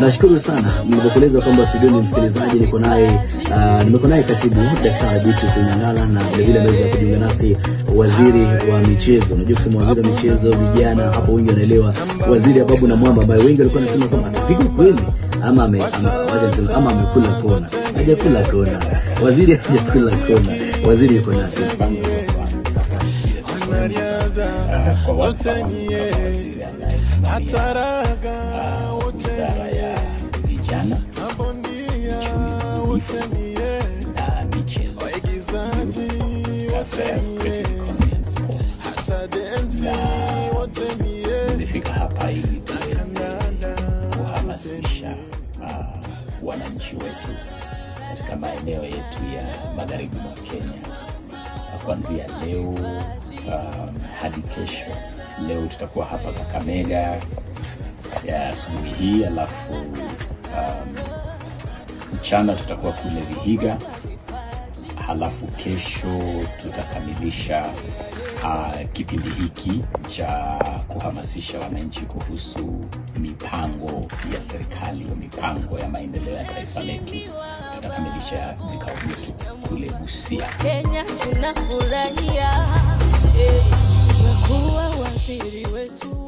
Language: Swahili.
Nashukuru sana nilivyokueleza kwamba studioni msikilizaji, niko naye uh, nimeko naye katibu Daktari Beatrice Nyang'ala na vilevile ameweza kujiunga nasi waziri wa michezo. Unajua kusema waziri wa michezo, vijana hapo wengi wanaelewa waziri Ababu na Mwamba, ambaye wengi walikuwa wanasema kwamba atafika kweli ama ame, ama, wacha niseme, ama amekula kona. Hajakula kona, waziri hajakula kona, waziri yuko nasi. kwa watu kama waziri anayesimamia uh, wizara ya vijana, uchumi bunifu na michezo, Youth Affairs, Creative Economy and Sports. Na nimefika hapa ili tuweze kuhamasisha uh, wananchi wetu katika maeneo yetu ya magharibi mwa Kenya kuanzia leo um, hadi kesho. Leo tutakuwa hapa Kakamega ya asubuhi hii, alafu um, mchana tutakuwa kule Vihiga, halafu kesho tutakamilisha uh, kipindi hiki cha kuhamasisha wananchi kuhusu mipango ya serikali, mipango ya maendeleo ya taifa letu. Tutakamilisha vikao vyetu kule Busia. Kenya tunafurahia eh, umekuwa waziri wetu